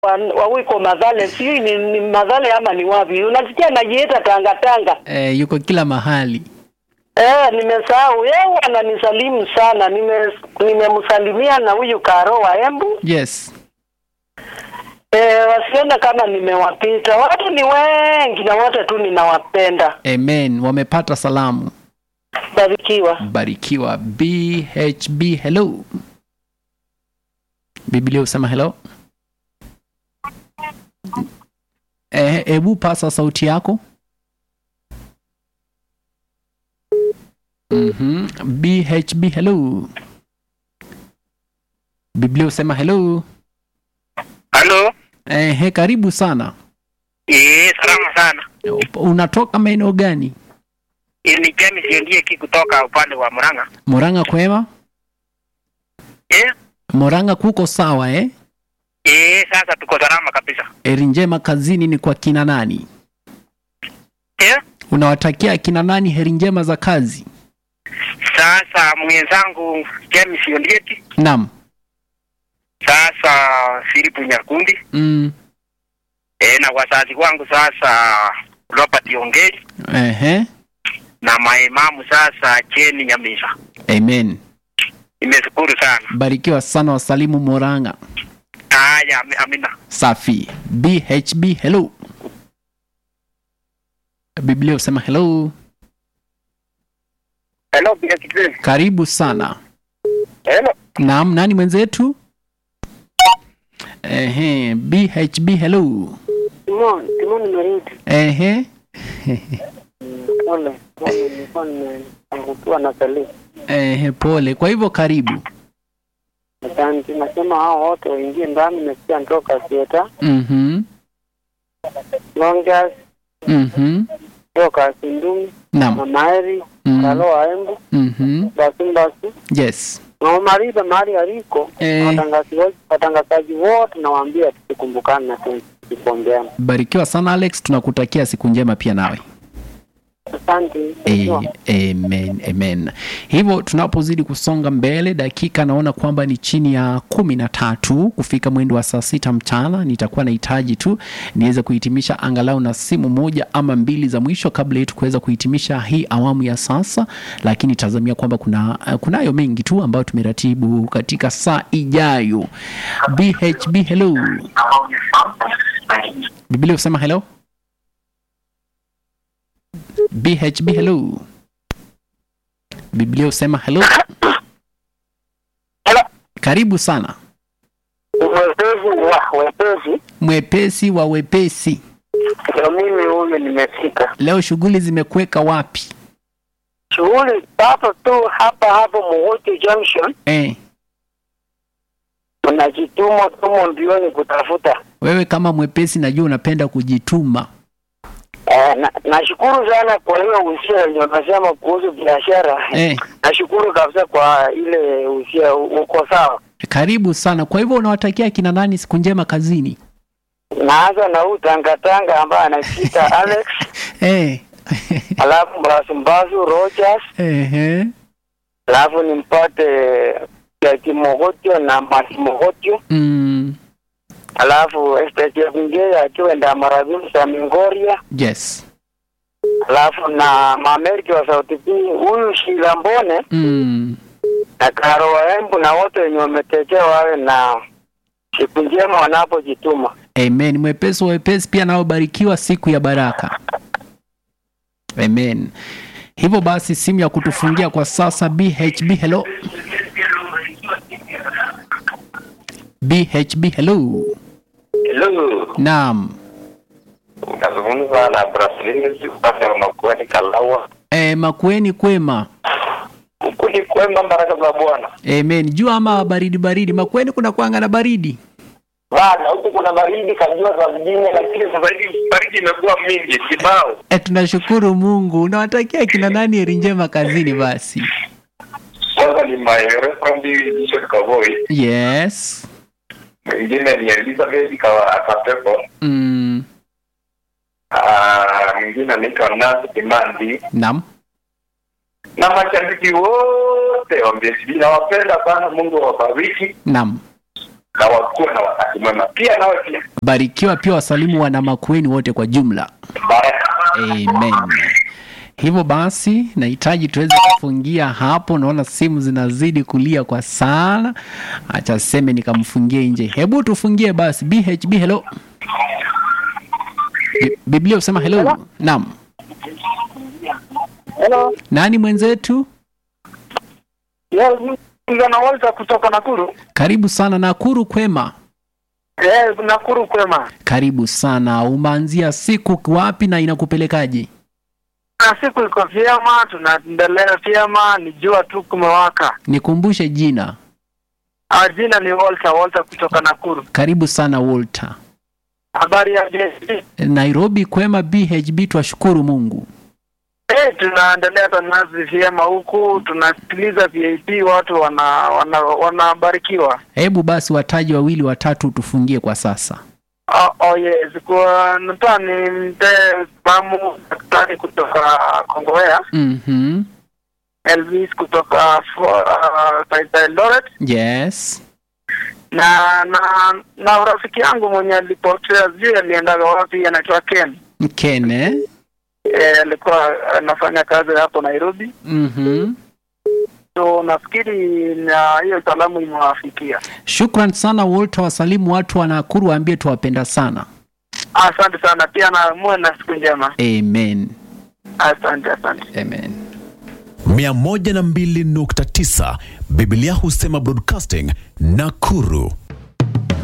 wa, wa wiko Madhale, sijui ni, ni Madhale ama ni wapi, unasikia najiita Tanga Tanga. Eh, yuko kila mahali. Eh, nimesahau yeye ananisalimu sana, nime nimemsalimia na huyu Karo wa Embu. Yes. Eh, wasione kama nimewapita. Watu ni wengi na wote tu ninawapenda. Amen. Wamepata salamu. Barikiwa. Barikiwa. BHB hello. Biblia usema hello. Eh, hebu pasa sauti yako. Mhm. BHB hello. Biblia usema hello. Halo. Eh, he, karibu sana. Eh, salama sana. Unatoka maeneo gani? Eh, ni James Ndieki kutoka upande wa Murang'a. Murang'a kwema? Eh? Murang'a kuko sawa eh? Eh, sasa tuko salama kabisa. Eri njema kazini ni kwa kina nani? Eh? Unawatakia kina nani heri njema za kazi? Sasa mwenzangu James Ndieki, Naam. sasa Filipu Nyakundi, Mm. eh, na wazazi wangu sasa Robert Ongeri Ehe. na maimamu sasa Jeni Nyamisa. Amen. Nimeshukuru sana. Barikiwa sana wasalimu Murang'a. Haya, ami- amina. Safi. BHB hello. Biblia usema hello. Hello, pia kitu. Karibu sana. Hello. Naam, nani mwenzetu? Ehe, BHB hello. Timon, Timon nimerudi. Ehe. Pole, pole, nilikuwa nimeangukiwa na sali. Ehe, pole. Kwa hivyo karibu. Asante, nasema hao wote waingie ndani, nimesikia ntoka Sieta, Mhm. Longas, Mhm. toka Sindumi, Naam. Mama Eri, Mhm. Kalo wa Embu, Mhm. Basi Basi, Yes. na Mariba mahali aliko, Eh. watangazaji wote- watangazaji wote nawaambia tusikumbukane na tusipongeana. Barikiwa sana Alex, tunakutakia siku njema pia nawe. Asante. A- Amen, amen. Hivyo tunapozidi kusonga mbele, dakika naona kwamba ni chini ya kumi na tatu kufika mwendo wa saa sita mchana. Nitakuwa nahitaji tu niweze kuhitimisha angalau na simu moja ama mbili za mwisho kabla yetu kuweza kuhitimisha hii awamu ya sasa, lakini tazamia kwamba kuna kunayo mengi tu ambayo tumeratibu katika saa ijayo. BHB hello. Biblia usema hello. BHB hello. Biblia usema hello. Hello. Karibu sana. Wepesi wa wepesi, Mwepesi wa wepesi. ndio mimi huyu nimefika. Leo shughuli zimekuweka wapi? Shughuli papo tu hapa hapo Muhuti Junction, Eh, tunajituma tumo mbioni kutafuta. wewe kama mwepesi najua unapenda kujituma. Eh, na- nashukuru sana kwa hiyo usia yenye unasema kuhusu biashara. Eh, Nashukuru kabisa kwa ile usia, uko sawa. karibu sana. Kwa hivyo unawatakia kina nani siku njema kazini? Naanza na huu tangatanga ambaye anajiita Alex, Eh. alafu Mbasumbasu Rogers, Ehe. alafu nimpate ya Kimogotio na Masimogotio, Mm. alafu Esther Ngeye akiwa Ndamarabimu za Mingoria, Yes. alafu na Mameriki wa Sauti P, huyu Shila Mbone Mm. na Karo wa Embu na wote wenye wametekea wawe na siku njema wanapojituma. Amen. Mwepesi wa wepesi pia nao barikiwa siku ya baraka. Amen. Hivyo basi simu ya kutufungia kwa sasa BHB hello. BHB hello. Hello. Naam. Unazungumza na Brasilis upande wa Makueni Kalawa. E, makueni kwema. Huku ni kwema, baraka za Bwana. Amen. Jua ama baridi baridi. Makueni kuna kuanga na baridi. Bana, huku kuna baridi kajua za mjini, lakini sasa hivi baridi imekuwa mingi kibao. E, tunashukuru Mungu. Unawatakia kina nani heri njema kazini basi? Kwanza ni my reverend Bishop Kavoi, Yes. mwingine ni Elizabeth Kawa- Kapepo, Mm. Ah, mwingine anaitwa Nasi Kimandi Naam. na mashabiki wote wa BSB nawapenda sana. Mungu awabariki. Naam. na wakuwe na wakati mwema. Pia nawe pia Barikiwa pia wasalimu wana Makueni wote kwa jumla. baraka. Amen. Hivyo basi nahitaji tuweze kufungia hapo. Naona simu zinazidi kulia kwa sana, acha seme nikamfungie nje. Hebu tufungie basi. BHB, hello. Bi- Biblia usema hello. Naam, Hello. nani mwenzetu? Yes, Mzana Walter kutoka Nakuru. Karibu sana Nakuru, kwema? Eh, Nakuru kwema. Karibu sana. Umeanzia siku wapi na inakupelekaje? Na siku iko vyema, tunaendelea vyema, ni jua tu kumewaka. Nikumbushe jina. Ah, jina ni Walter, Walter kutoka Nakuru. Karibu sana Walter. Habari ya JSP? Nairobi kwema, BHB twashukuru Mungu. Eh, tunaendelea tunazi vyema huku, tunasikiliza VIP, watu wana wana wanabarikiwa. Hebu basi wataji wawili watatu tufungie kwa sasa. Oh, oh yes, kwa nataka nimpe mamu daktari kutoka Kongowea, Mhm. Elvis kutoka for, uh, Taita Eldoret Yes. na na na rafiki yangu mwenye alipotea sijui aliendaga wapi, anaitwa Ken. Kene. Eh, alikuwa anafanya kazi hapo Nairobi, Mhm. so nafikiri na hiyo salamu imewafikia. Shukran sana Walter, wasalimu watu wa Nakuru, waambie tuwapenda sana. Asante sana pia, na muwe na siku njema. Amen. Asante, asante. Amen. 102.9 Biblia husema broadcasting Nakuru